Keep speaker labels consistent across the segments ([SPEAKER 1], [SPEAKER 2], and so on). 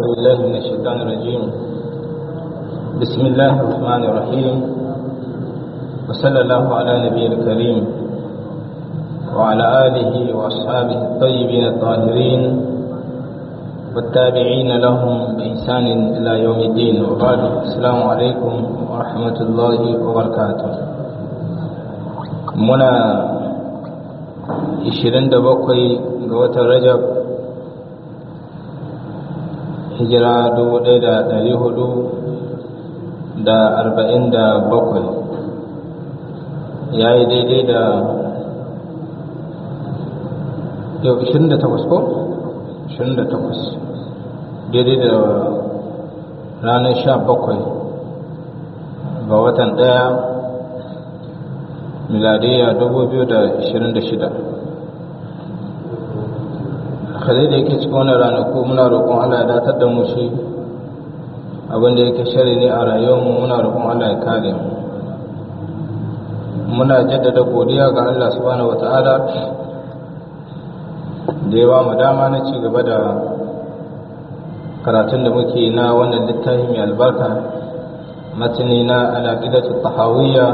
[SPEAKER 1] بالله من الشيطان الرجيم بسم الله الرحمن الرحيم وصلى الله على نبي الكريم وعلى آله وأصحابه الطيبين الطاهرين والتابعين لهم بإحسان إلى يوم الدين وبعد السلام عليكم ورحمة الله وبركاته منا 27 ga watan Rajab hijira dubu ɗaya da ɗari hudu da arba'in da bakwai ya yi daidai da yau ishirin da takwas ko? ishirin da takwas daidai da ranar sha bakwai ga watan ɗaya miladiyya dubu biyu da ishirin da shida kare da yake cikin wannan ranaku muna roƙon Allah ya datar da mu shi abinda yake shari ne a rayuwarmu muna roƙon Allah ya kare mu muna jaddada godiya ga Allah subhanahu wata'ala da yawa mu dama na ci gaba da karatun da muke na wannan littafi mai albarka matani na alaƙidatu tahawiyya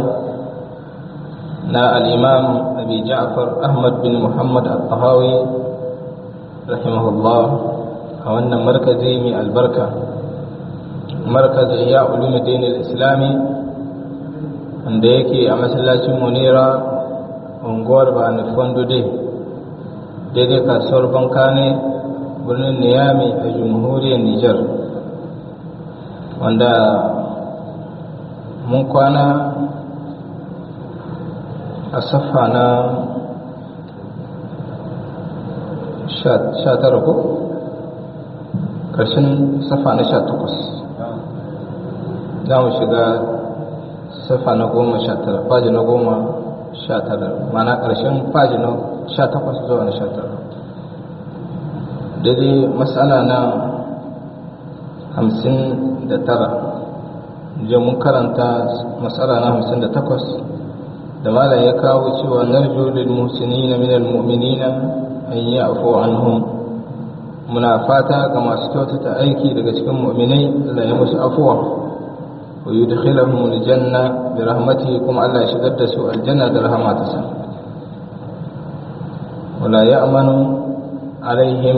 [SPEAKER 1] na al-imam abi ja'far ahmad bin muhammad al-tahawi rahimahullah a wannan markazi mai albarka markazi ya ulumuddin al-islami wanda yake a masallacin munira unguwar ba na fondude daidai kasuwar bankane birnin niyami a jamhuriyar niger wanda mun kwana a saffa na sha tara ko ƙarshen safa na sha takwas za mu shiga safa na goma sha tara faji na goma sha tara mana ƙarshen faji na sha takwas zuwa na sha tara daidai matsala na hamsin da tara je mun karanta matsala na hamsin da takwas da malam ya kawo cewa narjo lil muhsinina minal mu'minina an yi afu anhum muna fata ga masu kyautata aiki daga cikin mu'minai Allah ya musu afuwa wa yudkhiluhum aljanna bi rahmatihi kuma Allah ya shigar da su aljanna da rahmatarsa wala ya'manu alaihim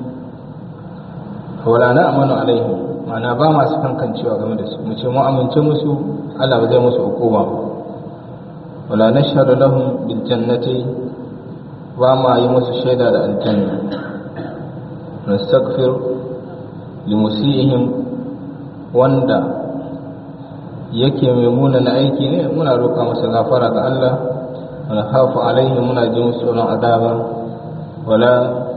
[SPEAKER 1] wala na'manu alaihim ma'ana ba masu kankancewa game da su mu ce mu amince musu Allah ba zai musu hukuma wala nashhadu lahum bil jannati ba ma yi musu shaida da aljanna nastaghfir limusihim wanda yake mai muna na aiki ne muna roƙa masa gafara ga Allah wala khafu alaihim muna ji musu tsoron azaba wala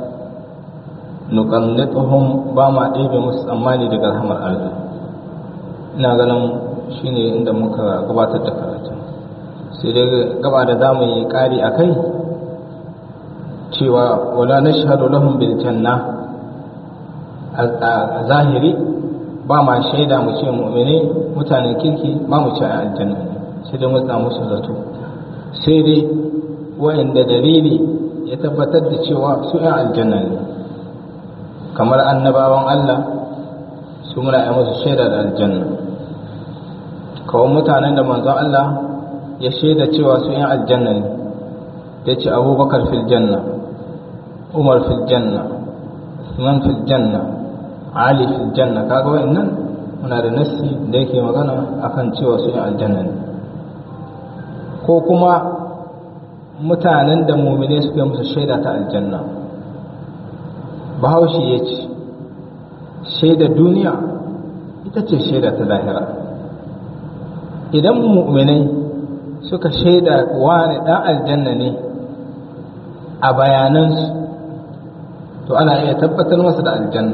[SPEAKER 1] nuqannituhum ba ma ɗebe musu tsammani daga rahmar Allah ina ganin shine inda muka gabatar da karatu sai dai gaba da zamu yi ƙari a kai cewa wala nashhadu lahum bil janna a zahiri ba ma shaida mu ce mu'mini mutanen kirki ba mu ce aljanna sai dai mutsa musu zato sai dai wa'inda dalili ya tabbatar da cewa su yan aljanna ne kamar annabawan Allah su muna yi musu shaida da aljanna kawai mutanen da manzon Allah ya shaida cewa su yan aljanna ne ya ce abubakar fil janna umar fil janna usman fil janna ali fil janna kaga wa'annan muna da nassi da yake magana akan cewa su yin aljanna ne ko kuma mutanen da mumine suka musu shaida ta aljanna bahaushe ya ce shaida duniya ita ce shaida ta lahira idan mu'minai suka shaida wani dan aljanna ne a bayanansu to ana iya tabbatar masa da aljanna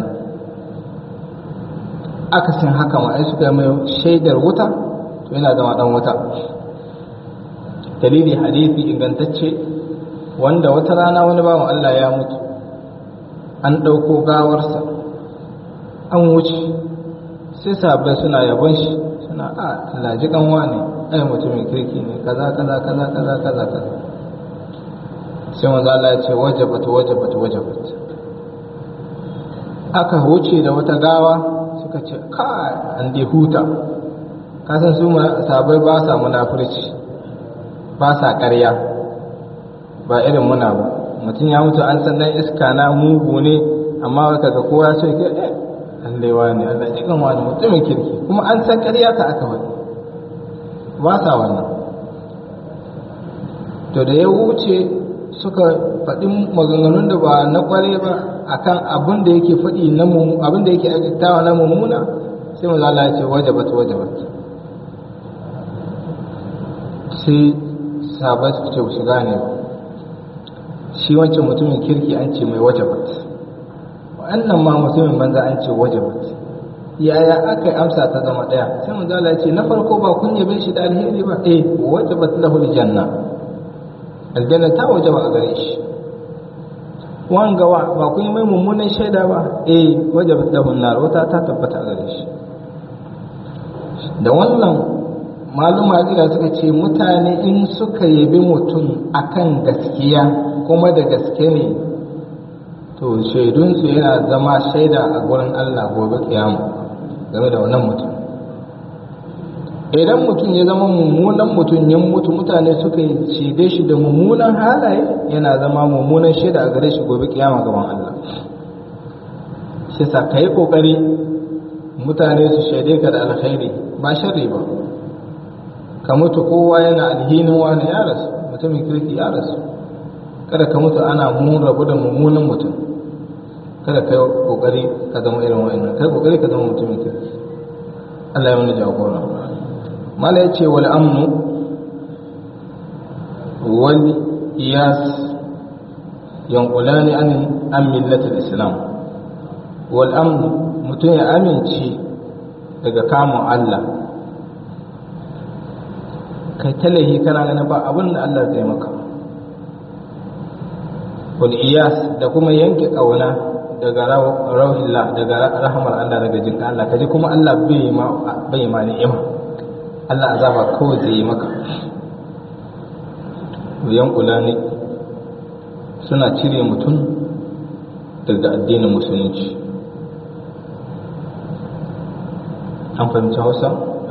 [SPEAKER 1] akasin haka ma ai suka yi mai shaidar wuta to yana zama dan wuta dalili hadisi ingantacce wanda wata rana wani bawan Allah ya mutu an ɗauko gawarsa an wuce sai sabai suna yabon shi suna a laji kanwa ne ai mutumin kirki ne kaza kaza kaza kaza kaza kaza sai manzo Allah ya ce wajabat wajabat wajabat aka wuce da wata gawa suka ce kai an dai huta kasan su sabai ba sa munafurci ba sa ƙarya ba irin muna ba mutum ya mutu an san dan iska na mugu ne amma waka ga kowa ce ke eh Allah wani Allah cikin wani mutumin kirki kuma an san ƙarya ta aka wani ba sa wannan to da ya wuce suka faɗi maganganun da ba na ƙware ba akan abin da yake faɗi na abin da yake aikatawa na mummuna sai mu zala ya ce wajabat wajabat sai sahabai suka ce su gane ba shi wancan mutumin kirki an ce mai wajabat wannan ma mutumin banza an ce wajabat yaya aka yi amsa ta zama ɗaya sai mu zala ya ce na farko ba kun yabe shi da alheri ba eh wajabat lahu aljanna aljanna ta wajaba a gare shi wanga wa ba kun yi mai mummunan shaida ba eh wajabat lahu nar wata ta tabbata a gare shi da wannan maluma jira suka ce mutane in suka yabi mutum akan gaskiya kuma da gaske ne to shaidunsu yana zama shaida a gurin Allah gobe kiyama game da wannan mutum idan mutum ya zama mummunan mutum ya mutu mutane suka shaide shi da mummunan halaye yana zama mummunan shaida a gare shi gobe kiyama gaban Allah shi sa ka yi kokari mutane su shaide ka da alkhairi ba sharri ba ka mutu kowa yana alhinin wani ya rasu mutumin kirki ya rasu kada ka mutu ana mun rabu da mummunan mutum kada ka yi kokari ka zama irin wa'annan kai kokari ka zama mutumin kirki Allah ya mana jagora mala ya ce wal amnu wal iyas yanqulani an an millatul islam wal amnu mutum ya amince daga kamun Allah kai talahi kana ganin ba abin da Allah zai maka wal iyas da kuma yanke kauna daga rauhillah daga rahmar Allah daga jin Allah kaji kuma Allah bai ma bai ma ni'ima Allah azaba kawai zai yi maka yan ne suna cire mutum daga addinin musulunci an fahimci hausa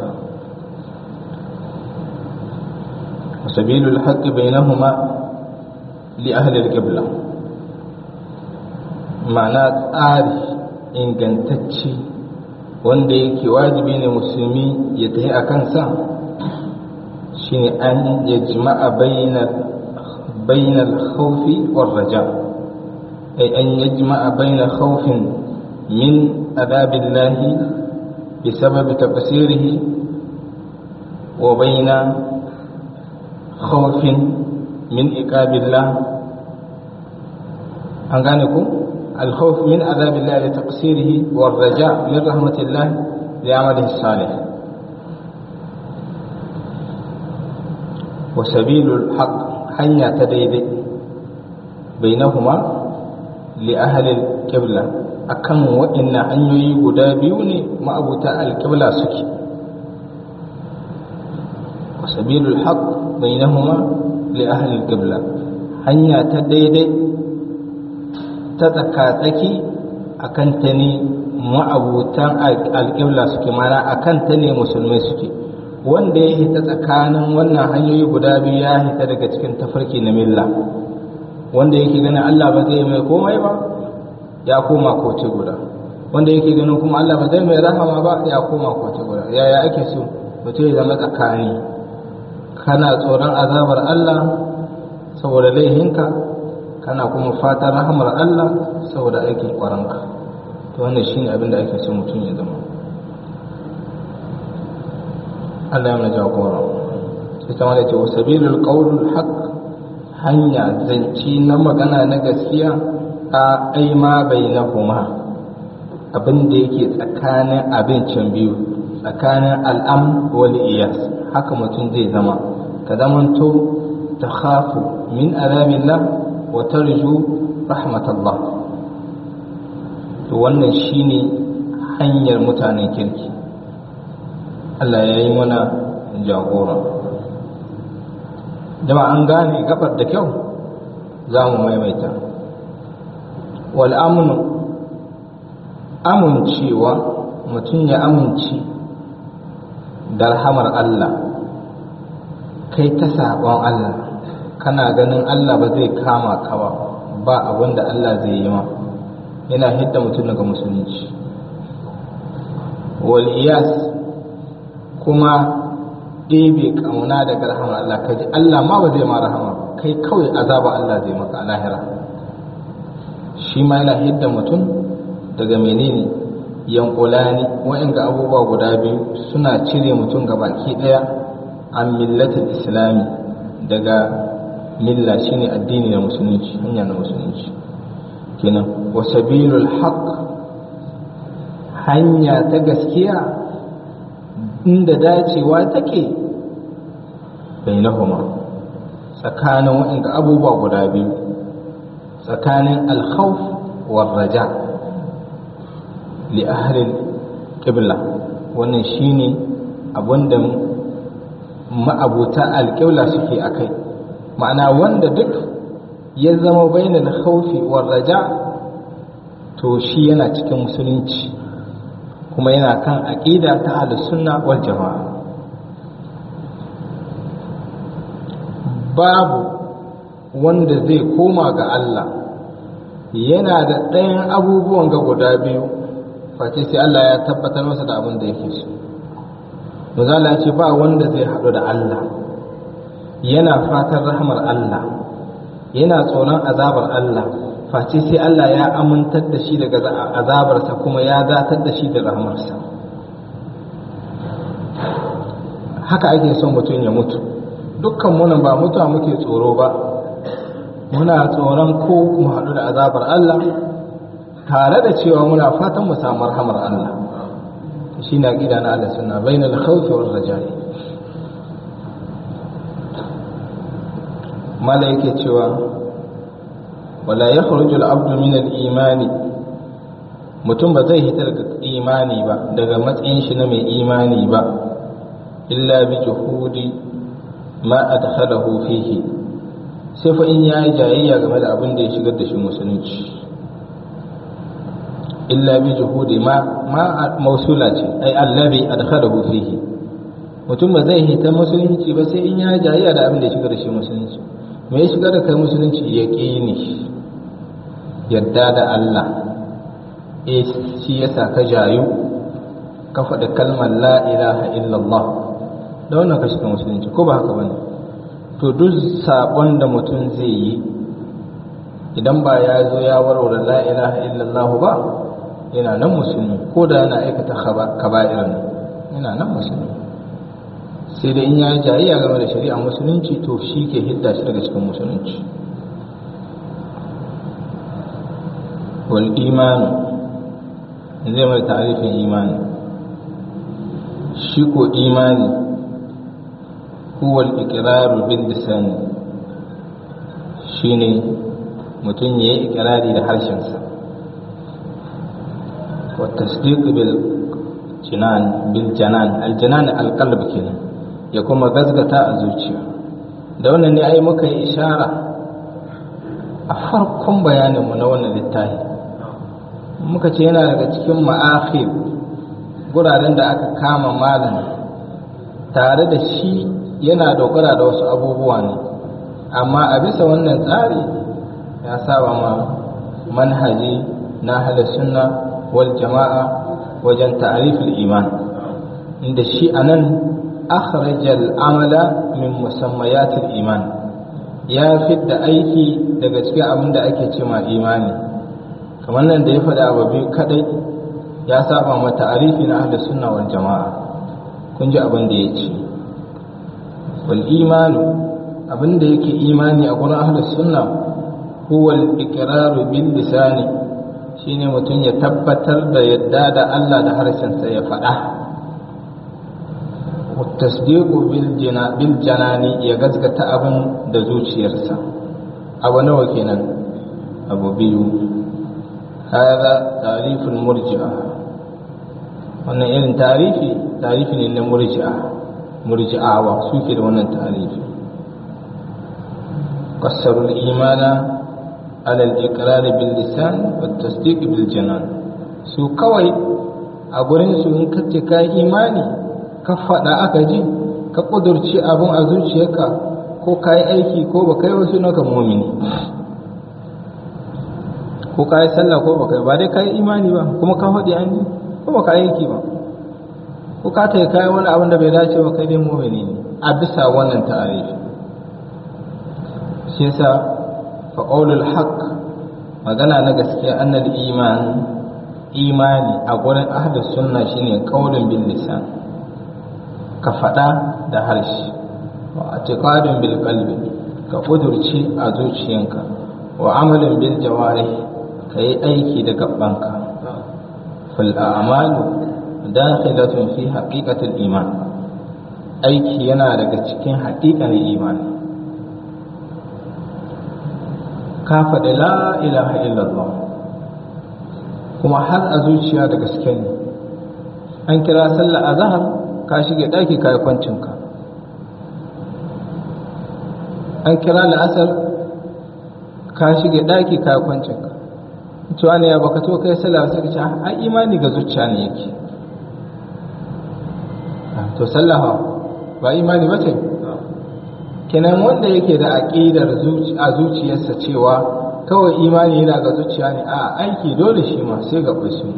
[SPEAKER 1] وسبيل الحق بينهما لأهل القبلة معنى tsari ingantacce wanda yake wajibi ne musulmi ya tafi a kansa shine an ya jima'a bainal khawfi war raja ay an ya jima'a bainal khawfin min adabillahi bisababi tafsirihi wa baina خوف من إقاب الله أنغانيكم الخوف من عذاب الله لتقصيره والرجاء من رحمة الله لعمله الصالح وسبيل الحق حنيا تديدي بينهما لأهل القبلة akan waɗannan hanyoyi guda biyu ne ma'abuta alƙibla suke sabilul haq bainahuma li ahli al-qibla hanya ta daidai ta tsakatsaki akan ta ne ma'abutan al-qibla suke mana akan ta ne musulmai suke wanda ya hita tsakanin wannan hanyoyi guda biyu ya hita daga cikin tafarki na milla wanda yake ganin Allah ba zai mai komai ba ya koma koce guda wanda yake ganin kuma Allah ba zai mai rahama ba ya koma koce guda yaya ake so mutum ya zama tsakani kana tsoron azabar Allah saboda laihinka kana kuma fatan rahamar Allah saboda aikin kwaranka to wannan shine abin da ake so mutum ya zama Allah ya mana jagora sai ta wani ce sabilul qawlul haqq hanya zanci na magana na gaskiya a aima bainahuma abin da yake tsakanin abincin biyu tsakanin al'am wal iyas haka mutum zai zama ka zamanto ta khafu min azabillah wa tarju rahmatallah to wannan shine hanyar mutanen kirki Allah ya yi mana jagora jama'a an gane gabar da kyau za mu maimaita wal amnu amincewa mutum ya amince da rahamar Allah kai ta saƙon Allah kana ganin Allah ba zai kama ka ba ba abin da Allah zai yi ma yana hidda mutum daga musulunci wal iyas kuma ɗebe ƙauna daga rahamar Allah ka ji Allah ma ba zai ma rahama kai kawai azaba Allah zai maka a lahira shi ma yana hidda mutum daga menene yankulani wa'inga abubuwa guda biyu suna cire mutum ga baki ɗaya an millatul islami daga milla shine addini na musulunci hanya na musulunci kenan wa sabilul haqq hanya ta gaskiya inda dacewa take bainahuma tsakanin waɗanda abubuwa guda biyu tsakanin alkhawf war raja li ahlil qibla wannan shine abinda ma'abuta alƙibla suke akai ma'ana wanda duk ya zama bainal khawfi war raja to shi yana cikin musulunci kuma yana kan aqida ta ahlus sunna wal jamaa babu wanda zai koma ga Allah yana da ɗayan abubuwan ga guda biyu face sai Allah ya tabbatar masa da abin da yake so Mazala ce ba wanda zai haɗu da Allah yana fatan rahmar Allah yana tsoron azabar Allah face sai Allah ya amintar da shi daga azabarsa kuma ya datar da shi da rahmarsa haka ake son mutum ya mutu dukkan munan ba mutuwa muke tsoro ba muna tsoron ko mu haɗu da azabar Allah tare da cewa muna fatan mu samu rahamar Allah shi na gida na Allah suna bainal khawfi wal rajai mala yake cewa wala yakhruju al-abdu min al-imani mutum ba zai hita daga imani ba daga matsayin shi na mai imani ba illa bi juhudi ma adkhalahu fihi sai fa in yayi jayayya game da abin da ya shigar da shi musulunci illa bi juhudi ma ma mausula ce ai allazi adkhalahu fihi mutum ba zai hita musulunci ba sai in yayi jayayya da abin da ya shigar da shi musulunci me ya shigar da kai musulunci yaqini yadda da Allah eh shi yasa ka jayu ka faɗi kalmar la ilaha illallah da wannan ka shiga musulunci ko ba haka bane to duk sabon da mutum zai yi idan ba ya zo ya warware la ilaha illallah ba yana nan musulmi ko da yana aikata kaba'ir ne yana nan musulmi sai da in ya yi jayayya game da shari'a musulunci to shi ke hidda shi daga cikin musulunci wal imanu zai mai tarifin imani shi ko imani huwa al-iqraru bil lisan shine mutum ya yi ikirari da harshensa wa tasdiq bil jinan bil janan al janan al qalb kenan ya kuma gazgata a zuciya da wannan ne ai muka yi ishara a farkon bayaninmu na wannan littafi muka ce yana daga cikin ma'akhir guraren da aka kama malam tare da shi yana dogara da wasu abubuwa ne amma a bisa wannan tsari ya saba ma manhaji na hada sunna wal jama'a wajen ta'riful iman inda shi anan akhrajal amala min musammayatil iman ya fidda aiki daga cikin abin da ake cema imani kamar nan da ya faɗa abu biyu kadai ya saba ma ta'arifi na ahlus sunna wal jama'a kun ji abin da ya ce wal imanu abin da yake imani a gurin ahlus sunna huwa al iqraru bil lisani shine mutum ya tabbatar da yadda da Allah da harshen sa ya faɗa والتصديق بالجنان يغزغت abin da zuciyarsa abu nawa kenan abu biyu hada tarifin murji'a wannan irin tarifi tarifi ne na murji'a murji'awa suke da wannan tarifi qassaru al-imana ala al-iqrar bil lisan wa tasdiq bil janan su kawai a gurin su in ka ce ka imani ka faɗa aka ji ka ƙudurci abin a zuciyarka ko ka yi aiki ko ba kai wasu naka mumini ko ka yi sallah ko ba kai ba dai ka yi imani ba kuma ka faɗi an ji ko ba ka yi aiki ba ko ka ta yi kayan wani abin da bai dace ba kai dai mumini ne a bisa wannan ta'arifi shi yasa fa qawlul haqq magana na gaskiya annal iman imani a gurin ahlus sunna shine qaulun bil lisan ka faɗa da harshe wa atiqadun bil qalbi ka kudurci a zuciyanka wa amalin bil jawarih ka yi aiki da gabanka fal a'malu dakhilatun fi haqiqatil iman aiki yana daga cikin haƙiƙanin imani ka faɗi la ilaha illallah kuma har a zuciya da gaske ne an kira sallah a zahar ka shige ɗaki ka yi kwancinka an kira la'asar ka shige ɗaki ka yi kwancinka cewa ne ya baka to kai sallah sai ka ce a imani ga zuciya ne yake to sallah ba imani ba ce kenan wanda yake da aƙidar a zuciyarsa cewa kawai imani yana ga zuciya ne a aiki dole shi ma sai ga su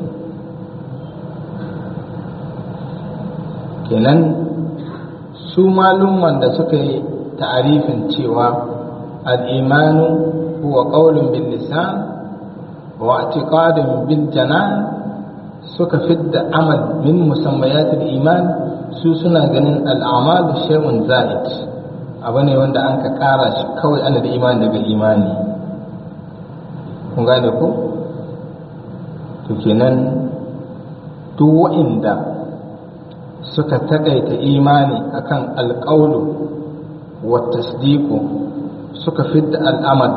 [SPEAKER 1] kenan su malumman da suka yi ta'arifin cewa al'imanu huwa ƙaunin bil lisan wa i'tiqadin bil janan suka fidda amal min musammayatul iman su suna ganin al'amal shay'un za'id abu ne wanda an ka kara shi kawai ana da imani daga imani kun gane ko to kenan duk wa'inda suka takaita imani akan alƙaulu wa tasdiqu suka fidda al'amal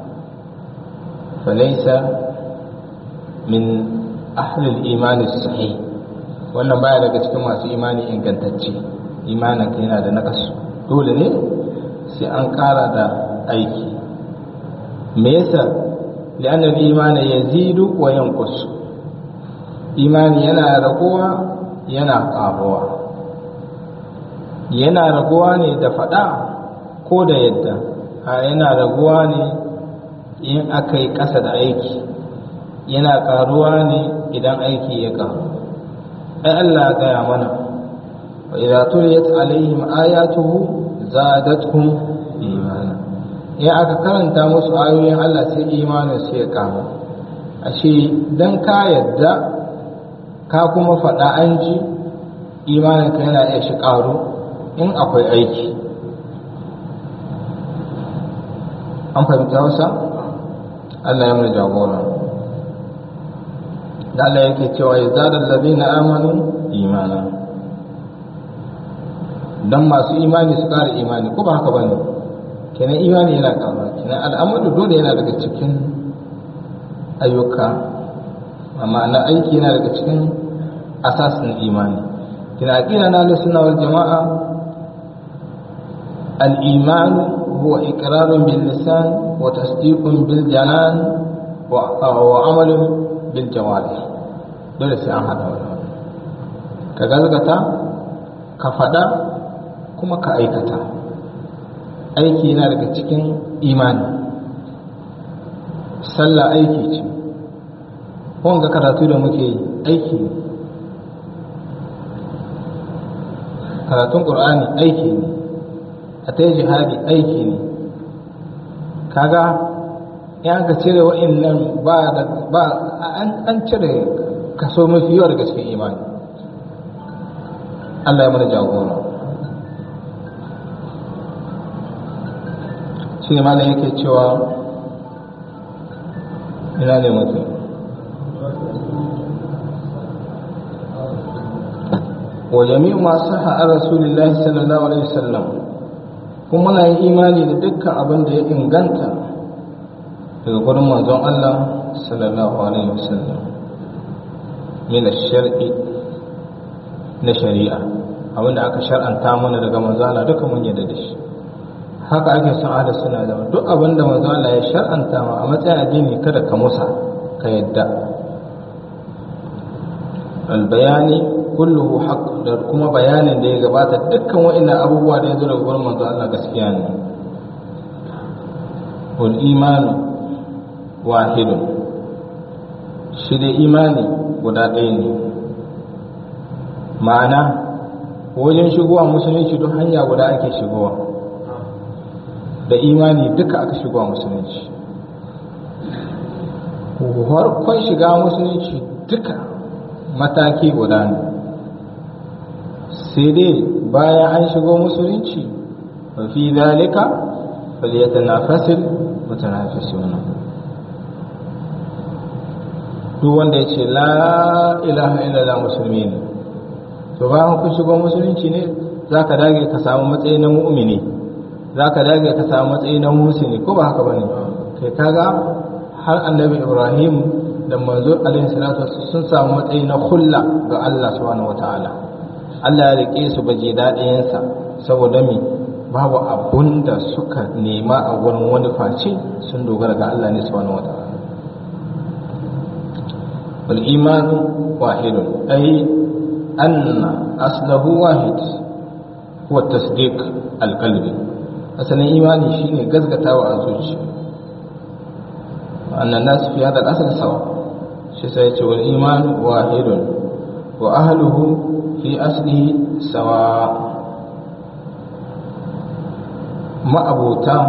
[SPEAKER 1] falaysa min ahli al-iman sahih wannan baya daga cikin masu imani ingantacce imanin ka yana da nakasu dole ne sai an ƙara da aiki me yasa li'annar imani yazidu wa yanqus imani yana raguwa yana ƙaruwa yana raguwa ne da faɗa ko da yadda a yana raguwa ne in aka yi ƙasa da aiki yana ƙaruwa ne idan aiki ya ƙaru ai Allah ya gaya mana wa idza tuliyat alaihim ayatuhu zadatuhum imana in aka karanta musu ayoyin Allah sai imanin su ya ƙaru ashe dan ka yadda ka kuma faɗa an ji imaninka yana iya shi ƙaru in akwai aiki an fahimta wasa Allah ya mana jagora da Allah yake cewa ya zada lalazina amanu imana don masu imani su ƙara imani ko ba haka ba ne kenan imani yana ƙaruwa kenan al'amadu dole yana daga cikin ayyuka amma na aiki yana daga cikin asasin imani kina aqida na sunna wal jamaa al iman huwa iqrarun bil lisan wa tasdiqun bil janan wa wa amalun bil jawarih dole sai an hada wannan ka gazgata ka fada kuma ka aikata aiki yana daga cikin imani sallah aiki ce wanga karatu da muke yi aiki ne karatun ƙur'ani aiki ne a ta jihadi aiki ne kaga ya ka cire wa'annan ba da ba an cire kaso mafi yawa daga cikin imani Allah ya mana jagora shi ne malam yake cewa ina ne mutum وجميع ما صح عن رسول الله صلى الله عليه وسلم kuma muna yin imani da dukkan abin da ya inganta daga gurin manzon Allah sallallahu alaihi wasallam min shar'i na shari'a abin da aka shar'anta mana daga manzon Allah duka mun yarda da shi haka ake son ahli suna da duk abin da manzon Allah ya shar'anta ma a matsayin addini kada ka musa ka yadda albayani kulluhu haqq da kuma bayanin da ya gabata dukkan wa'annan abubuwa da ya zo daga gurin manzo Allah gaskiya ne wal imanu wahidun shi da imani guda ɗaya ne ma'ana wajen shigowa musulunci duk hanya guda ake shigowa da imani duka aka shigowa musulunci farkon shiga musulunci duka mataki guda ne sai dai bayan an shigo musulunci fi zalika falyatanafasil mutanafisuna duk wanda ya ce la ilaha illallah musulmi ne to bayan kun shigo musulunci ne za ka dage ka samu matsayi na mu'mini za ka dage ka samu matsayi na musulmi ko ba haka ba ne kai kaga har annabi ibrahim da manzo alaihi salatu sun samu matsayi na hulla ga allah subhanahu wataala allah ya rike su baje daɗayensa saboda me babu abun da suka nema a wurin wani face sun dogara ga allah ne subhanahu wataala wal imanu wahidun ai anna aslahu wahid huwa tasdiq alqalbi asalin imani shine gazgatawa a zuciya annan nas fi hada al-asl sawa shi sai ce wal iman wahidun wa ahluhu fi aslihi sawa ma'abuta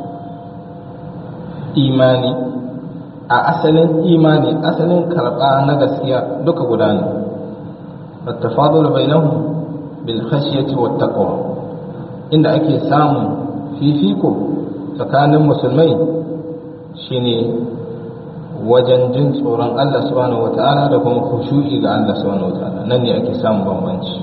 [SPEAKER 1] imani a asalin imani asalin karba na gaskiya duka guda ne التفاضل بينهم بالخشية والتقوى إن أكي سام في فيكم فكان المسلمين شيني wajen jin tsoron Allah subhanahu wa ta'ala da kuma khushu'i ga Allah subhanahu wa ta'ala nan ne ake samun bambanci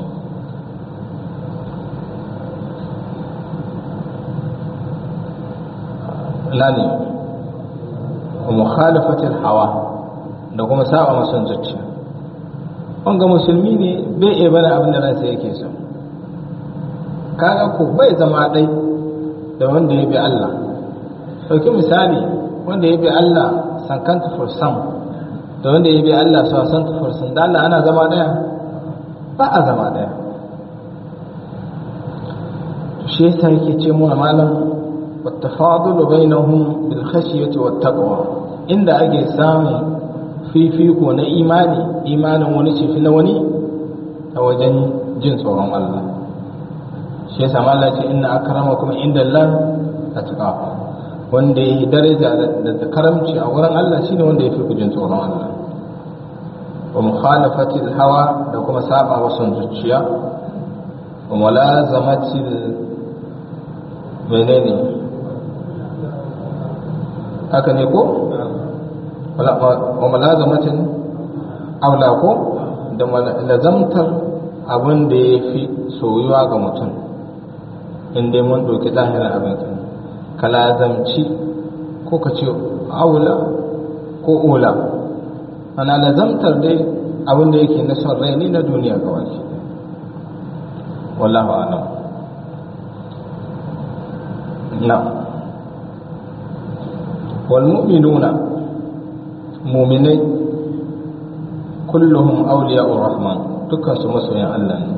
[SPEAKER 1] lani wa mukhalafatil hawa da kuma saba mason zuciya wanga musulmi ne bai iya bane abin da ransa yake so kaga ko bai zama dai da wanda ya bi Allah ɗauki misali wanda ya bi Allah sankanta for some da wanda ya bi Allah so san for some da Allah ana zama daya ba a zama daya shi yasa yake ce mu malam والتفاضل بينهم بالخشية والتقوى inda ake samun fifiko na imani imanin wani ce fi na wani a wajen jin tsoron Allah shi yasa Allah ce inna akramakum inda Allah atqakum wanda yi daraja da karamci a wurin Allah shine wanda ya fi ku jin tsoron Allah wa mukhalafati hawa da kuma saba wa son zuciya wa mulazamati menene haka ne ko wa mulazamatin aula ko da lazamtar abin da ya fi soyuwa ga mutum inda mun ɗauki zahirin abin kan ka lazamci ko ka ce aula ko ula ana lazamtar dai abin da yake na son rai ne na duniya ga wani wallahu alam na wal mu'minuna mu'minai kulluhum awliya'ur rahman dukkan su masoyan Allah ne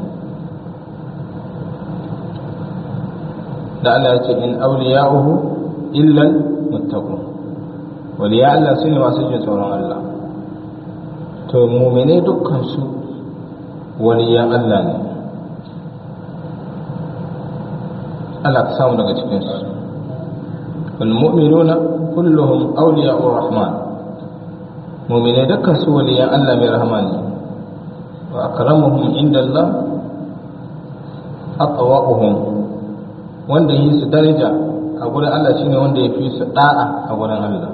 [SPEAKER 1] da Allah ya ce in awliya'uhu illa muttaqun waliya Allah su ne masu jin tsoron Allah to mu'minai dukkan su waliyan Allah ne Allah ka samu daga cikin su wal mu'minuna kulluhum awliya'ur rahman mu'minai dukkan su waliyan Allah mai rahama ne wa akramuhum inda Allah atwa'uhum wanda yi su daraja a gurin Allah shine wanda ya fi su da'a a gurin Allah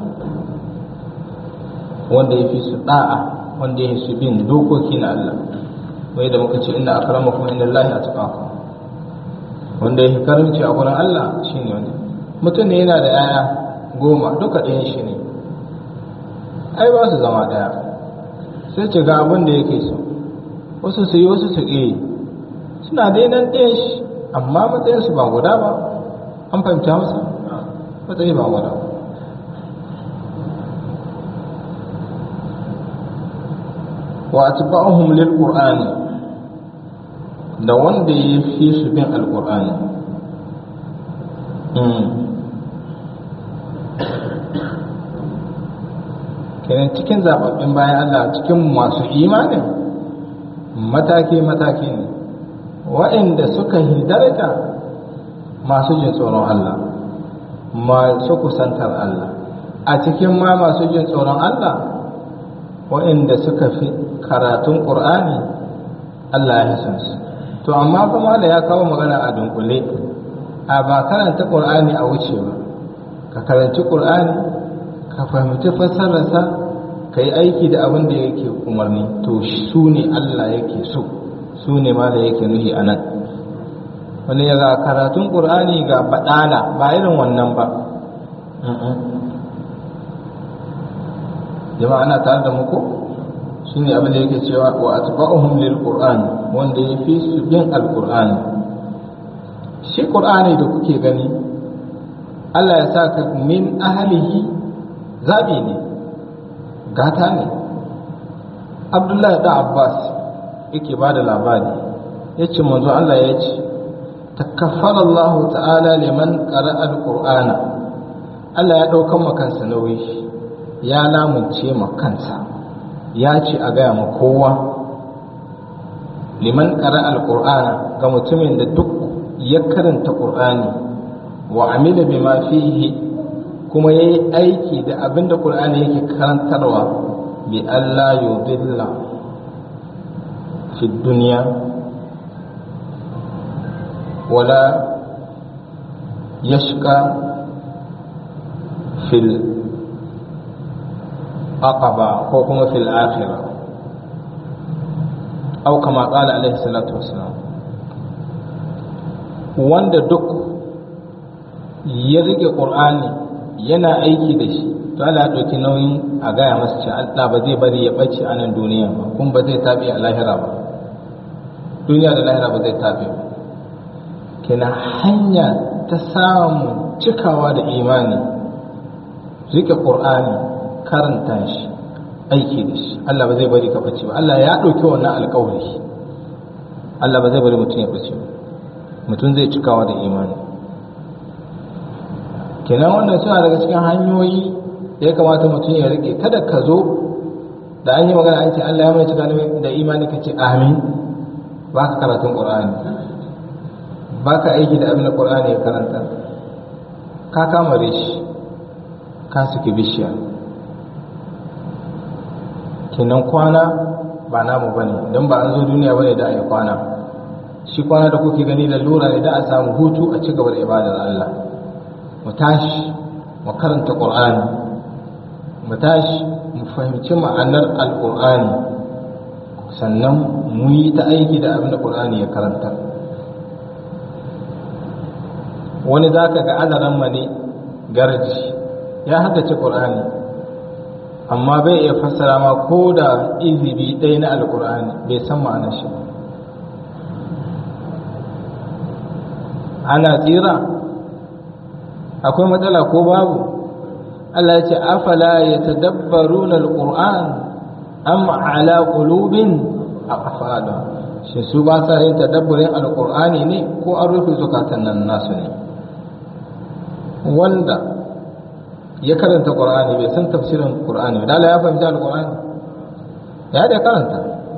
[SPEAKER 1] wanda ya fi su da'a wanda ya fi su bin dokoki na Allah wai da muka ce inna akramakum inda Allah atqakum wanda ya fi karamci a gurin Allah shine wanda mutum ne yana da yaya goma duka ɗayan shi ne ai ba su zama ɗaya sai ce ga abin da yake so wasu su yi wasu su ƙi suna dai nan ɗayan shi amma matsayinsu ba guda ba an fahimta masa matsayi ba guda wa atba'uhum lil qur'ani da wanda ya fi su bin alqur'ani kenan cikin zababbin bayan Allah cikin masu imanin mataki-mataki ne wa'inda suka yi daraja masu jin tsoron Allah masu kusantar Allah a cikin ma masu jin tsoron Allah wa'inda suka fi karatun ƙur'ani Allah ya san su to amma kuma da ya kawo magana a dunkule a ba karanta ƙur'ani a wuce ba ka karanci ƙur'ani ka fahimci fassararsa ka yi aiki da abin da yake umarni to su ne Allah yake so su ne ma da yake nuhi a nan wani ya ga karatun ƙur'ani ga baɗala ba irin wannan ba jama'a ana tare da muku shi ne abin da yake cewa wa atba'uhum lil qur'an wanda ya fi su bin alqur'ani shi qur'ani da kuke gani Allah ya sa ka min ahlihi zabi ne gata ne Abdullahi da Abbas yake ba da labari yace manzo Allah ya ce takaffara Allah ta'ala liman qara'a al-qur'ana Allah ya daukan makansa nauyi ya lamunce ma kansa ya ce a gaya ma kowa liman ƙara alƙur'ana ga mutumin da duk ya karanta ƙur'ani wa amila bima fihi kuma ya yi aiki da abin da ƙur'ani yake karantarwa bi Allah yudilla fi duniya wala yashka fil aqaba ko kuma fil akhirah aw kama qala alaihi salatu wassalam wanda duk ya rike qur'ani yana aiki da shi to Allah ya dauki nauyin a gaya masa cewa Allah ba zai bari ya bace a nan duniya ba kuma ba zai tabi a lahira ba duniya da lahira ba zai tabi ba kina hanya ta samu cikawa da imani rike qur'ani karanta shi aiki da shi Allah ba zai bari ka bace ba Allah ya ɗauki wannan alƙawari Allah ba zai bari mutum ya bace ba mutum zai cikawa da imani kenan wannan suna daga cikin hanyoyi da ya kamata mutum ya rike kada ka zo da an yi magana an ce Allah ya mai cika da imani ka ce amin ba ka karatun ƙur'ani ba ka aiki da abin da ƙur'ani ya karanta ka kamare shi ka suke bishiya kenan kwana ba namu ba ne don ba an zo duniya ba ne da a yi kwana shi kwana da kuke gani da lura ne da a samu hutu a ci gaba da ibadar Allah mu tashi mu karanta ƙur'ani mu tashi mu fahimci ma'anar alƙur'ani sannan mu yi ta aiki da abin da ƙur'ani ya karanta wani za ka ga adaran mane garji ya haddace ƙur'ani amma bai iya fassara ma ko da izibi ɗaya na alƙur'ani bai san ma'anar shi ana tsira akwai matsala ko babu Allah ya ce afala ya tadabbaru na alƙur'an am ala qulubin aqfala shi su ba sa yin tadabburin alƙur'ani ne ko an rufe zukatan nan nasu ne wanda ya karanta qur'ani bai san tafsirin qur'ani da Allah ya fahimta alqur'ani ya da karanta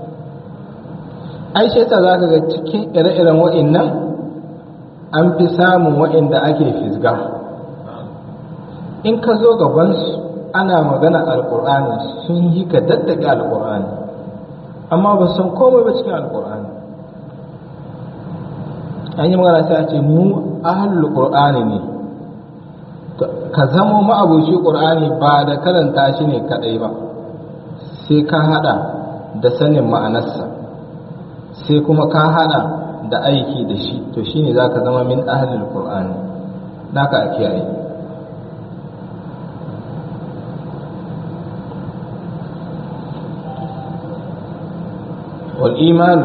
[SPEAKER 1] ai sai ta zaka ga cikin ire-iren wa'annan an fi samun wa'anda ake fisga in ka zo gaban su ana magana alqur'ani sun yi ka daddake alqur'ani amma ba san komai ba cikin alqur'ani an yi magana sai a ce mu ahlul qur'ani ne ka zamo ma'abuci ƙur'ani ba da karanta shi ne kaɗai ba sai ka haɗa da sanin ma'anarsa sai kuma ka haɗa da aiki da shi to shi ne za ka zama min ahalil ƙur'ani naka a kiyaye والإيمان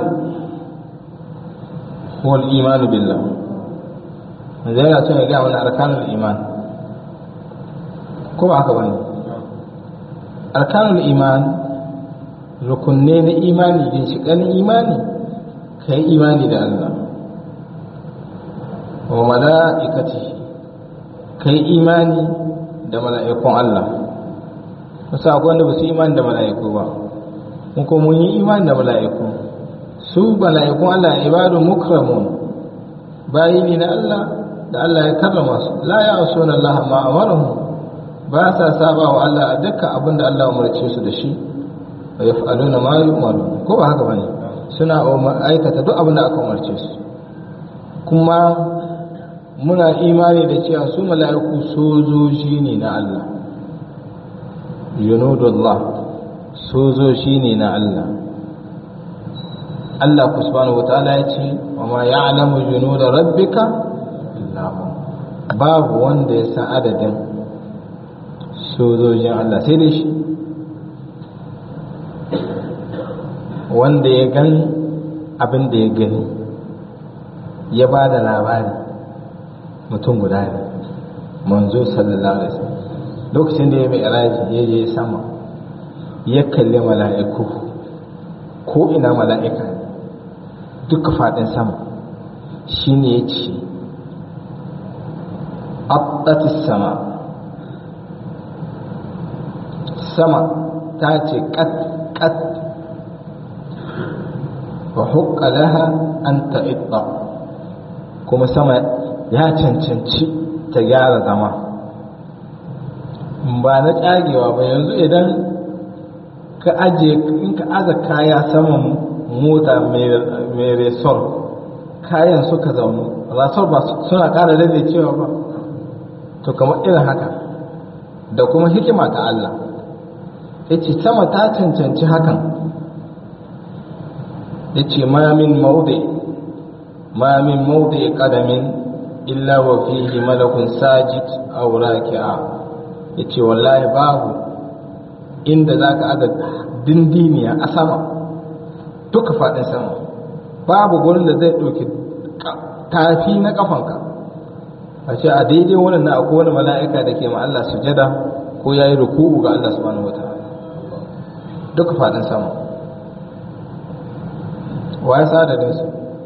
[SPEAKER 1] هو الإيمان بالله zai yana son ya gaya wani arkanul iman ko ba haka bane arkanul iman rukunne na imani ginshiƙan imani ka yi imani da Allah wa mala'ikati ka yi imani da mala'ikun Allah wasu akwai wanda ba su imani da mala'iku ba mun ko mun yi imani da mala'iku su mala'ikun Allah ibadu mukramun bayi ne na Allah da Allah ya karrama su la ya asuna Allah ma amaruhum ba sa saba wa Allah a dukkan abin da Allah umarce su da shi wa yaf'aluna ma yu'maru ko ba haka bane suna aikata duk abin da aka umarce su kuma muna imani da cewa su mala'iku sojoji ne na Allah yunudullah sojoji ne na Allah Allah ku subhanahu wataala ya ce wa ma ya'lamu junuda rabbika illa hu babu wanda ya san adadin sojojin Allah sai dai shi wanda ya gan abin da ya gani ya ba da labari mutum guda ne manzo sallallahu alaihi wasallam lokacin da ya mai iraji ya je sama ya kalli mala'iku ko ina mala'ika duka faɗin sama shi ne ya ce abdatis sama sama ta ce kat kat wa hukka laha an ta'idda kuma sama ya cancanci ta gyara zama ba na tsagewa ba yanzu idan ka aje in ka aza kaya saman mota mai resor kayan suka zaunu rasor ba suna kara rage cewa ba to kamar irin haka da kuma hikima ta Allah ya ce sama ta cancanci hakan ya ce ma min maude ma min maude kadamin illa wa fihi malakun sajid aw raki'a yace wallahi babu inda zaka aga dindiniya a sama duka fadin sama babu gurin da zai ɗauki tafi na kafanka a ce a daidai wannan na akwai wani mala'ika da ke ma Allah sujada ko yayi ruku'u ga Allah subhanahu wataala duka fadin sama wa ya sa da su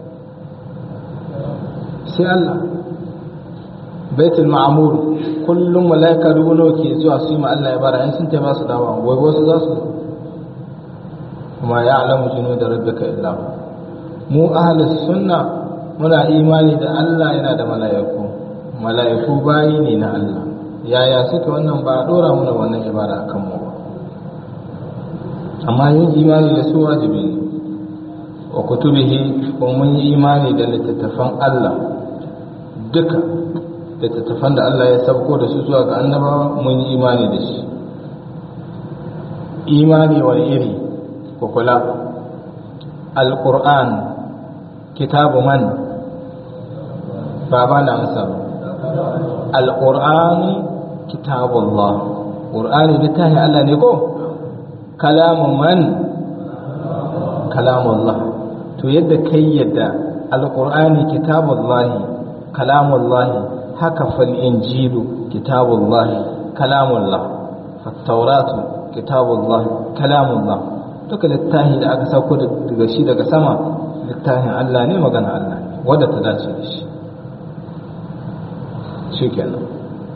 [SPEAKER 1] sai Allah baitul ma'mur kullum malaika dubu nawa ke zuwa su yi ma Allah ya bara in sun taimaka su dawa wai wasu za su kuma ya alamu jinu da rabbika illa mu ahlus sunna muna imani da Allah yana da mala'iku mala'iku bayi ne na Allah yaya suke wannan ba a dora muna wannan ibada akan mu ba amma yin imani da su wajibi ne wa kutubihi ko mun yi imani da littattafan Allah duka littattafan da Allah ya sabko da su zuwa ga annabawa mun yi imani da shi imani wani iri ku kula alƙur'an kitabu man ba ba na amsa alƙur'an kitabu Allah ƙur'ani littafin Allah ne ko kalamu man kalamu Allah to yadda kai yadda alƙur'ani kitabu Allah kalamu Allah haka fal injilu kitabullah kalamullah fattauratu kitabullah kalamullah duka littafi da aka sauko daga shi daga sama littafin Allah ne magana Allah ne wadda ta dace da shi shi kenan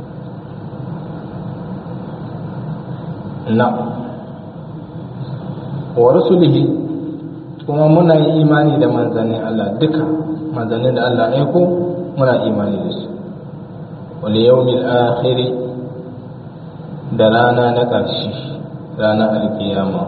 [SPEAKER 1] na wa rasulihi kuma muna yi imani da manzannin Allah duka manzannin da Allah aiko muna imani da su wani yawmin akhiri da rana na ƙarshe ranar alkiyama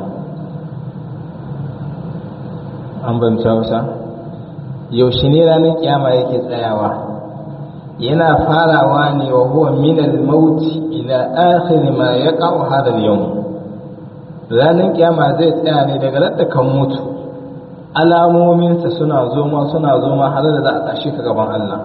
[SPEAKER 1] an bamci hausa yaushe ne ranar kiyama yake tsayawa yana farawa ne wa huwa minal mauti ila akhir ma yaqa'u hadha al-yawm ranar kiyama zai tsaya ne daga radda kan mutu alamominsa suna zoma suna zoma har da za a tashi ka gaban Allah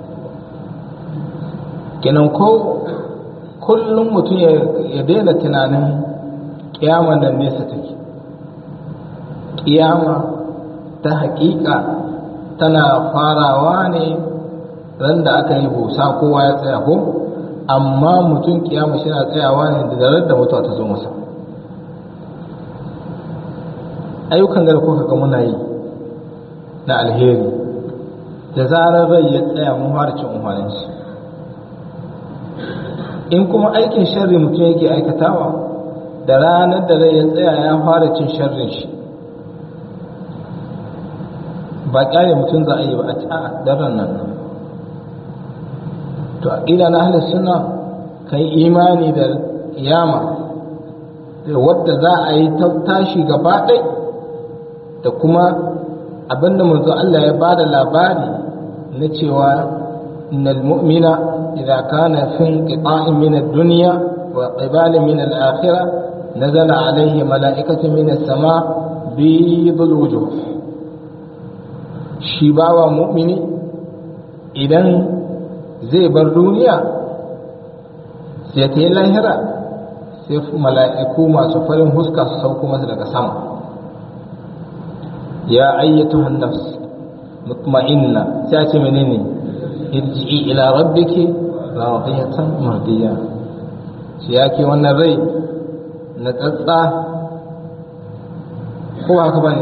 [SPEAKER 1] kenan ko kullum mutum ya daina tunanin kiyaman nan nesa take kiyama ta hakika tana farawa ne ran da aka yi busa kowa ya tsaya ko amma mutum kiyama shi na tsayawa ne da zarar da mutuwa ta zo masa ayyukan da kuka ga muna yi na alheri da zarar rai ya tsaya mun fara cin umarnin shi in kuma aikin sharri mutum yake aikatawa da ranar da rai ya tsaya ya fara cin sharrin shi ba kyale mutum za a yi ba a ta daren nan to a ƙila na halin suna kai imani da kiyama wadda za a yi tashi gaba ɗai da kuma abinda manzo Allah ya ba da labari na cewa innal mu'mina idza kana fi inqita'in min ad-dunya wa qibalin min al-akhirah nazala alayhi mala'ikatu min as-sama' bidul wujuh shi bawa mu'mini idan zai bar duniya sai ta yi lahira sai mala'iku masu farin huska su sauko masa daga sama ya ayyatu nafs mutma'inna sai ce menene irji'i ila rabbiki radiyatan mardiya shi yake wannan rai na tsatsa ko haka bane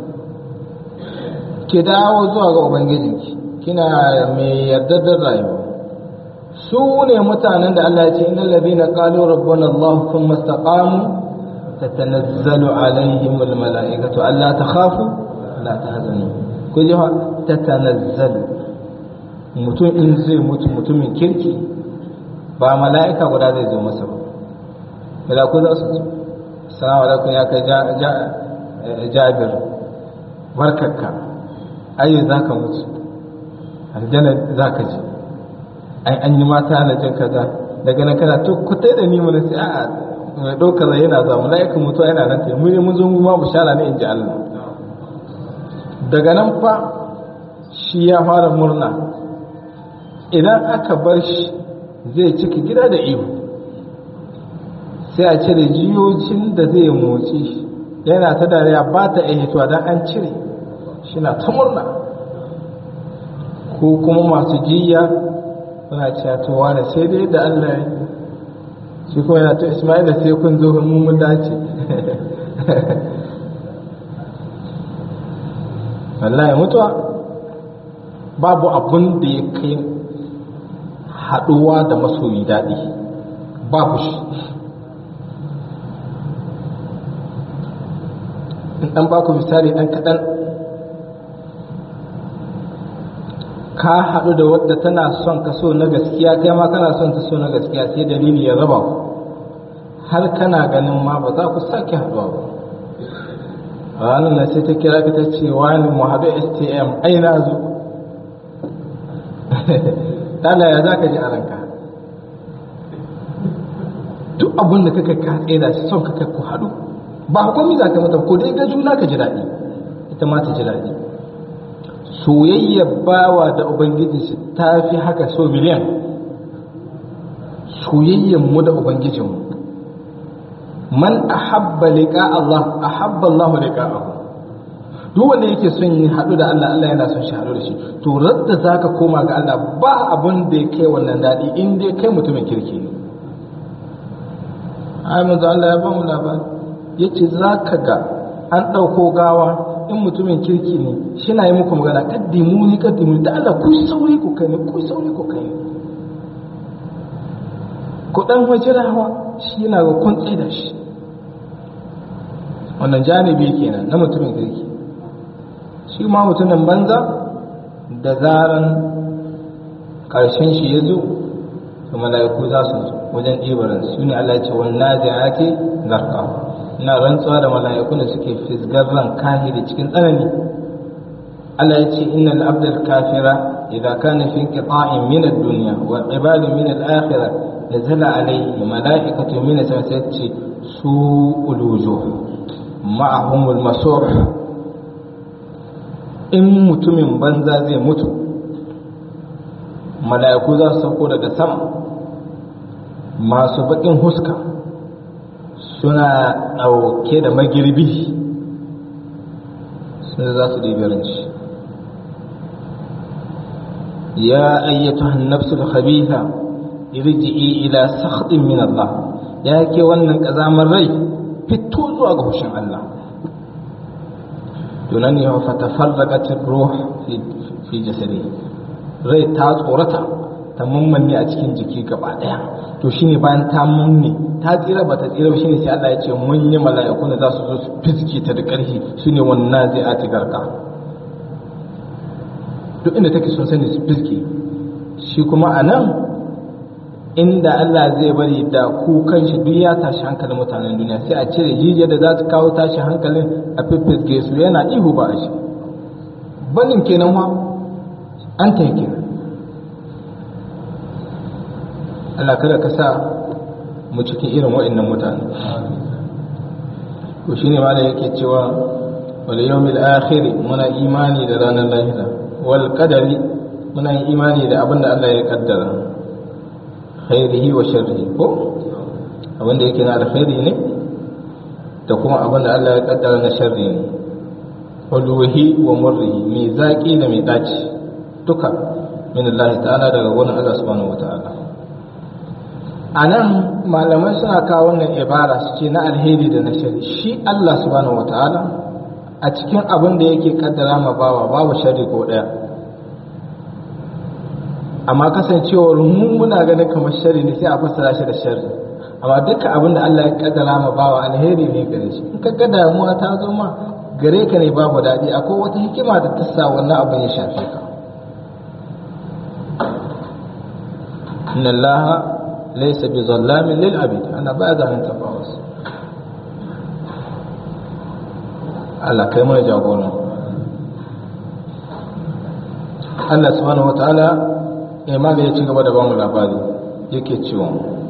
[SPEAKER 1] ki dawo zuwa ga ubangijinki kina mai yarda da rayuwa su ne mutanen da Allah ya ce innal ladina qalu rabbuna Allah thumma istaqamu tatanazzalu alaihim al malaikatu alla takhafu la tahzanu ku ji tatanazzalu mutum in zai mutu mutumin kirki ba mala'ika guda zai zo masa ba malaku za su zo salamu alaikum ya kai jabir barkarka ayi za ka mutu aljanna za ka ji ai an yi mata na jin kaza daga nan kana to ku tai da ni mun sai a'a mai ɗaukar rai yana zuwa mala'ikan mutuwa yana nan ta mu ne mun zo mu ma bishara ne in ji Allah daga nan fa shi ya fara murna idan aka bar shi zai cika gida da ihu sai a cire jiyocin da zai motsi yana ta dariya ba ta iya hituwa don an cire shi na ta murna ko kuma masu jiya suna cewa da sai dai da Allah ya shi kuma yana ta Ismaila sai kun zo mun mun dace wallahi mutuwa babu abun da ya kai haɗuwa da masoyi daɗi babu shi in ɗan baku misali ɗan kaɗan ka haɗu da wadda tana son ka so na gaskiya kai ma kana son ta so na gaskiya sai dalili ya raba ku har kana ganin ma ba za ku sake haɗuwa ba ranar na sai ta kira ka ta ce wani mu haɗu stm ai na zo tala ya za ka ji a ranka duk abin da kaka ka tsaye shi son kaka ku haɗu ba komai za ka mata ko dai ga juna ka ji daɗi ita ma ta ji daɗi soyayyar bawa da ubangiji shi ta fi haka so miliyan soyayyar mu da ubangijinmu man ahabba liqa Allah ahabba Allah liqa'ahu duk wanda yake son yi haɗu da Allah Allah yana son shi haɗu da shi to radda zaka koma ga Allah ba abun da ya kai wannan daɗi in dai kai mutumin kirki ne ai manzo Allah ya ba mu labari yace zaka ga an ɗauko gawa in mutumin kirki ne shi na yi muku magana kaddimu ni kaddimu da Allah ku sauri ku kai ku sauri ku kai ku dan wajirawa shi yana ga kun da shi wannan janibi kenan na mutumin kirki shi ma mutumin banza da zaran ƙarshen shi ya zo to mala'iku za su zo wajen ɗibarin su ne Allah ce wannan ake zarka ina rantsuwa da mala'iku da suke fisgar ran kahiri cikin tsanani Allah ya ce innal abdal kafira idza kana fi inqita'in min ad-dunya wa ibadin min al-akhirah nazala alayhi mala'ikatu min as-samawati su ulujuh ma'ahum al-masur in mutumin banza zai mutu mala'iku za su sauko daga sama masu baƙin huska suna ɗauke da magirbi sun za su ɗibiranci ya ayyatu nafsul khabitha irji'i ila sakhdin min Allah ya ke wannan ƙazamar rai fito zuwa ga hushin Allah tunan ne fa tafarraqat ruh fi jasadi rai ta tsorata ta mammanne a cikin jiki gaba daya to shine bayan ta munne ta tsira ba ta tsira ba shine sai Allah ya ce mun yi mala'iku da za su zo su fiske ta da ƙarfi shine wannan zai ati garka duk inda take sun sani su fiske shi kuma a nan inda Allah zai bari da ku kanshi duk ya tashi hankalin mutanen duniya sai a cire jijiyar da za ta kawo tashi hankalin a fiffisge su yana ihu ba a shi banin kenan ma an ta yake Allah kada ka sa mu cikin irin wa'annan mutane to shine ma da yake cewa wal yawmil akhir muna imani da ranar lahira wal qadari muna yin imani da abin da Allah ya kaddara khairihi wa sharrihi ko abin da yake na alkhairi ne da kuma abin da Allah ya kaddara na sharri ne uluhi wa murrihi mai zaki da mai daci duka min Allah ta'ala daga wurin Allah subhanahu wata'ala a nan malamai suna kawo wannan ibara su ce na alheri da na shari shi Allah subhanahu wata'ala a cikin abin da yake kaddara ma bawa babu shari ko daya amma kasancewar mu muna ganin kamar shari ne sai a fassara shi da shari amma dukkan abin da Allah ya kaddara ma bawa alheri ne gare shi in ka ga damuwa ta zo ma gare ka ne babu daɗi akwai wata hikima da ta sa wannan abin ya shafe ka inna allaha laysa bi zallamin lil abid ana ba zalunta ba wasu Allah kai mana jagoran Allah subhanahu wataala imam ya ci gaba da bamu labari yake cewa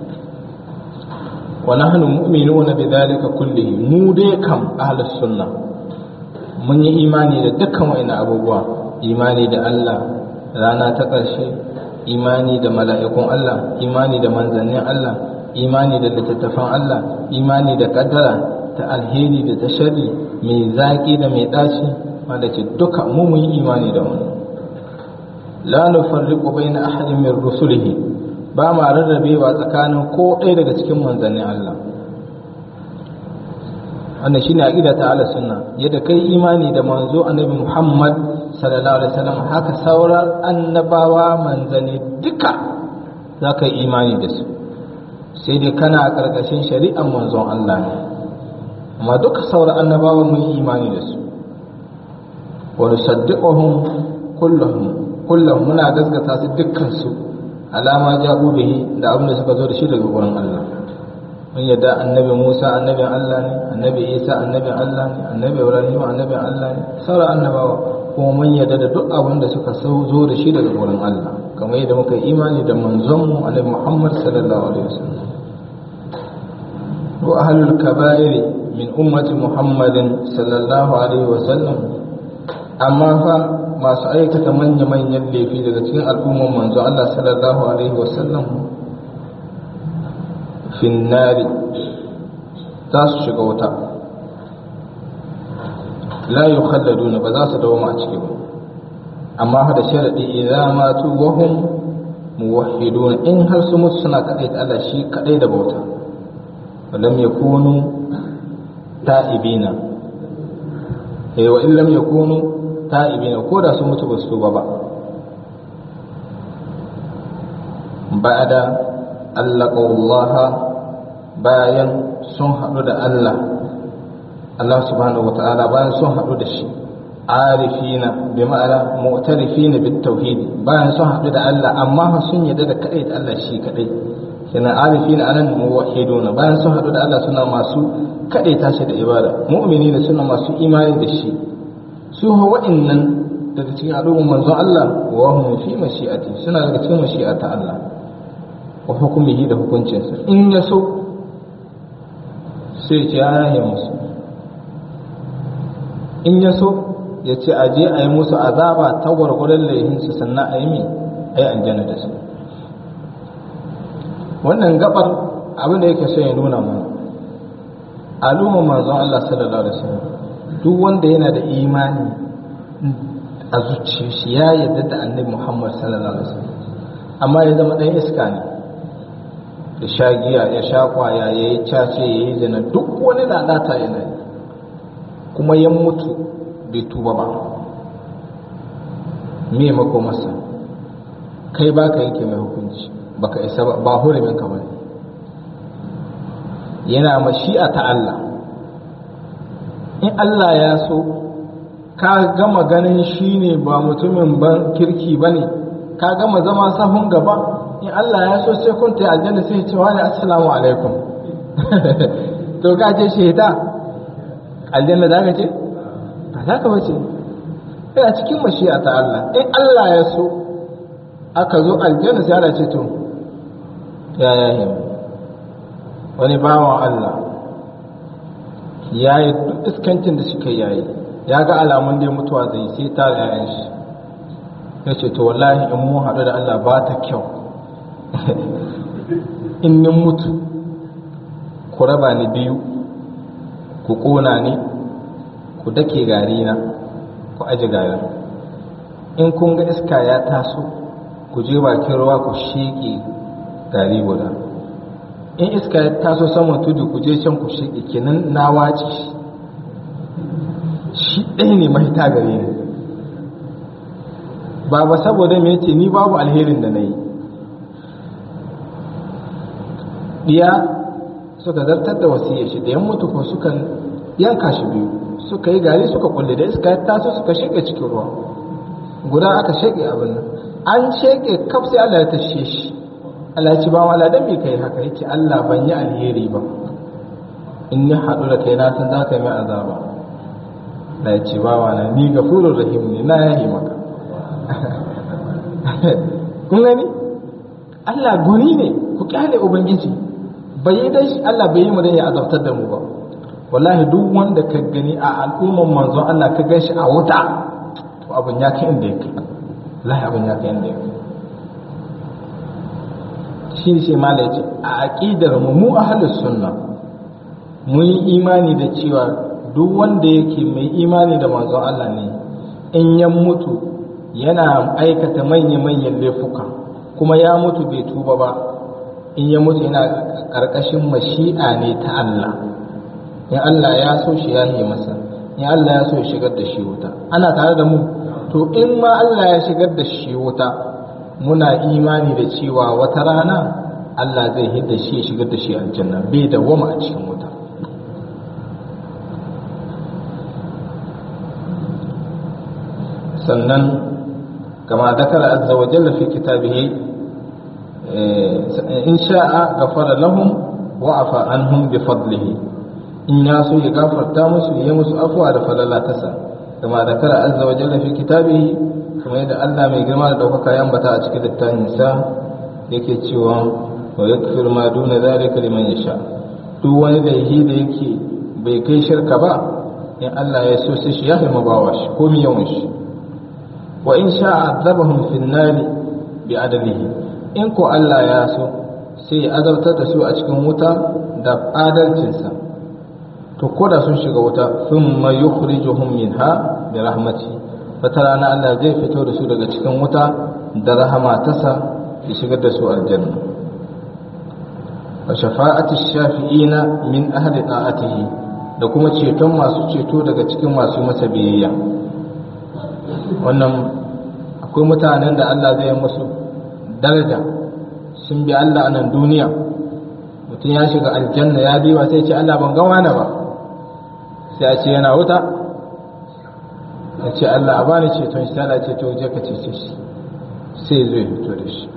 [SPEAKER 1] wa nahnu mu'minuna bidhalika kullihi mu dai kam ahlus sunna mun yi imani da dukkan wa'ina abubuwa imani da Allah rana ta ƙarshe imani da mala'ikun Allah imani da manzannin Allah imani da littattafan Allah imani da kaddara ta alheri da ta shari mai zaƙi da mai ɗaci wanda ce duka mu mun yi imani da wani la nufarriqu baina ahadin min rusulihi ba ma rarrabewa tsakanin ko ɗaya daga cikin manzannin Allah wannan shine aqida ta ahlus sunna yadda kai imani da manzo annabi Muhammad sallallahu alaihi wasallam haka sauran annabawa manzanni duka zaka yi imani da su sai dai kana a karkashin shari'ar manzon Allah ne amma duka sauran annabawa mun yi imani da su wa nusaddiquhum kulluhum kullum muna gaskata su dukkan su alama ja'u bihi da abin da suka zo da shi daga gurin Allah mun yadda annabi Musa annabin Allah ne annabi Isa annabin Allah ne annabi Ibrahim annabin Allah ne sauran annabawa kuma mun yadda da duk abin da suka zo da shi daga gurin Allah kamar yadda muka yi imani da manzon mu annabi Muhammad sallallahu alaihi wasallam wa ahlul kaba'ir min ummati Muhammadin sallallahu alaihi wasallam amma fa masu aikata manya-manyan laifi daga cikin al'umman manzo Allah sallallahu alaihi wasallam finnari za su shiga wuta la yi khalladuna ba za su dawo a ciki ba amma hada sharaɗi idan matu wahum muwahhiduna in har su mutu suna kaɗai ta Allah shi kaɗai da bauta lam yakunu ta'ibina eh wa in lam yakunu ta'ibina ko da su mutu ba su tuba ba ba'da allaqallaha bayan sun haɗu da Allah Allah subhanahu wata'ala bayan sun haɗu da shi arifina bi ma'ana mu'tarifina bit tauhid bayan sun haɗu da Allah amma sun yadda da kadai da Allah shi kadai kenan arifina anan muwahhiduna bayan sun haɗu da Allah suna masu kadai tashi da ibada mu'minina suna masu imani da shi su ha wa'annan daga cikin al'ummar manzon Allah wa hum fi mashi'ati suna daga cikin mashi'ata Allah wa hukumihi da hukuncinsa in ya so sai ce ya yaye musu in ya so ya ce a je a yi musu azaba ta gwargwadon laihinsu sannan a yi mai a yi aljanna da su wannan gabar abin da yake so ya nuna mana al'ummar manzon Allah sallallahu alaihi wasallam duk wanda yana da imani a zuciyar shi ya yarda da annabi Muhammad sallallahu alaihi wasallam amma ya zama ɗan iska ne ya sha giya ya sha kwaya ya yi cace ya yi zina duk wani lalata yana yi kuma ya mutu bai tuba ba me makomarsa kai ba ka yanke mai hukunci baka isa ba ba hurumin ka bane yana mashi'a ta Allah in Allah ya so ka gama ganin shi ne ba mutumin ban kirki ba ne ka gama zama sahun gaba in Allah ya so sai kun ta aljanna sai ce wani assalamu alaikum to ka ce shaida aljanna za ka ce ba za ka bace yana cikin mashi'a ta Allah in Allah ya so aka zo aljanna sai ana ce to ya ya wani bawan Allah ya yi duk iskancin da suka yayi ya ga alamun dai mutuwa zai sai ta da yayan shi ya ce to wallahi in mu haɗu da Allah ba ta kyau in nin mutu ku raba ni biyu ku ƙona ni ku dake gari na ku aji garin in kun ga iska ya taso ku je bakin ruwa ku sheƙe gari guda in iska ya taso saman tudu ku je can ku sheƙe kenan na wace shi ɗaya ne mahita gare ni ba ba saboda me ce ni babu alherin da na yi ɗiya suka zartar da wasiyar shi da yan mutu ko suka yanka shi biyu suka yi gari suka kulle da iska ya taso suka sheke cikin ruwa guda aka sheke abin nan an sheke kaf sai Allah ya tashe shi Allah ya ci ba wala dan me kai haka yake Allah ban yi alheri ba in ni haɗu da kai na san za ka yi mai azaba da ya ce bawa na ni gafurur rahim ne na yahi maka kun gani Allah goni ne ku kyale ubangiji bai yi dai Allah bai yi mu da ya azabtar da mu ba wallahi duk wanda ka gani a al'umman manzon Allah ka gan shi a wuta to abin ya kai inda yake wallahi abin ya kai inda yake shi ne sai mala yace a aqidar mu mu ahlus sunna mun yi imani da cewa duk wanda yake mai imani da manzon Allah ne in ya mutu yana aikata manya-manyan laifuka kuma ya mutu bai tuba ba in ya mutu yana ƙarƙashin mashi'a ne ta Allah in Allah ya so shi ya yi masa in Allah ya so ya shigar da shi wuta ana tare da mu to in ma Allah ya shigar da shi wuta muna imani da cewa wata rana Allah zai hidda shi ya shigar da shi aljanna bai da wama a cikin wuta sannan kama dakara azza wa jalla fi kitabihi in sha'a ghafara lahum wa afa anhum bi fadlihi in ya so ya gafarta musu ya musu afwa da falala tasa kama dakara azza wa jalla fi kitabihi kuma yadda Allah mai girma da daukaka ya ambata a cikin littafin sa yake cewa wa yakfir ma duna zalika liman yasha duk wani laifi da yake bai kai shirka ba in Allah ya so sai shi ya hima bawa shi ko mi yawan shi wa in sha azabahum fin nari bi adalihi in ko Allah ya so sai ya azabtar da su a cikin wuta da adalcinsa to ko da sun shiga wuta thumma yukhrijuhum minha bi rahmati wata rana Allah zai fito da su daga cikin wuta da rahama tasa ya shigar da su aljanna wa shafa'ati shafi'ina min ahli ta'atihi da kuma ceton masu ceto daga cikin masu masa biyayya wannan akwai mutanen da Allah zai musu daraja sun bi Allah a nan duniya mutum ya shiga aljanna ya diwa sai ce Allah ban ga wani ba sai a ce yana wuta ya ce Allah a bani ceton shi tana ce to je ka cece shi sai zai fito da shi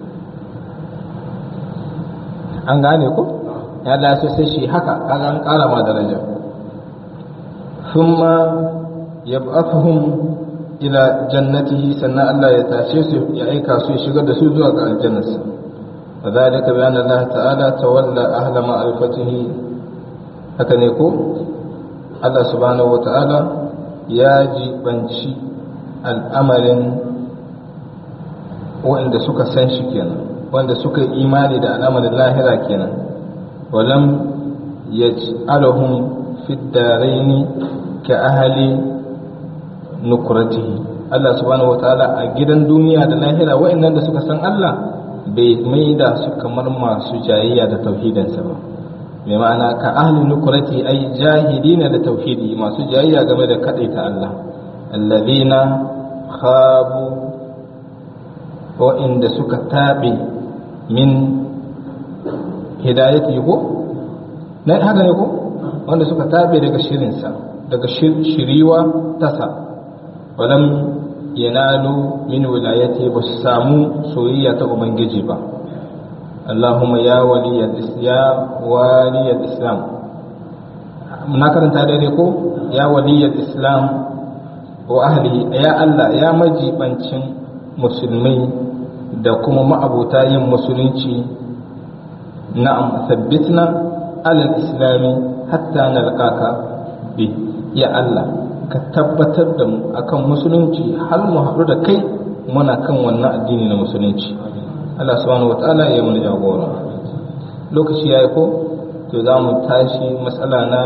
[SPEAKER 1] an gane ko ya Allah so sai shi haka kaga an kara ma daraja thumma yab'athuhum ila jannatihi sannan Allah ya tashe su ya aika su ya shigar da su zuwa ga aljannarsa wa zalika bi anna Allah ta'ala tawalla ahla ma'rifatihi haka ne ko Allah subhanahu wata'ala ya jibanci al'amarin wanda suka san shi kenan wanda suka yi imani da al'amarin lahira kenan walam yaj'aluhum fi daraini ka ahli nukuratihi Allah subhanahu wataala a gidan duniya da lahira wa'annan da suka san Allah bai maida su kamar masu jayayya da tauhidinsa ba mai ma'ana ka ahli nukurati ai jahidina da tauhidi masu jayayya game da kadaita Allah alladhina khabu wa'inda suka taɓe min hidayati ko na haka ne ko wanda suka taɓe daga shirinsa daga shiriwa tasa walam yanalu min wilayati ba su samu soyayya ta ubangiji ba Allahumma ya waliyal ya waliyal islam na karanta daidai ko ya waliyal islam wa ahli ya Allah ya majibancin musulmai da kuma ma'abuta yin musulunci na'am sabbitna alal islami hatta nalqaka bi ya Allah ka tabbatar da mu akan musulunci har mu haɗu da kai muna kan wannan addini na musulunci Allah subhanahu wataala ya mana jagora lokaci yayi ko to za mu tashi matsala na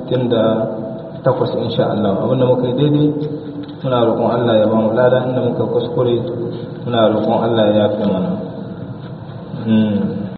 [SPEAKER 1] 68 insha Allah abinda muka yi daidai muna roƙon Allah ya ba mu lada inda muka kuskure muna roƙon Allah ya yafe mana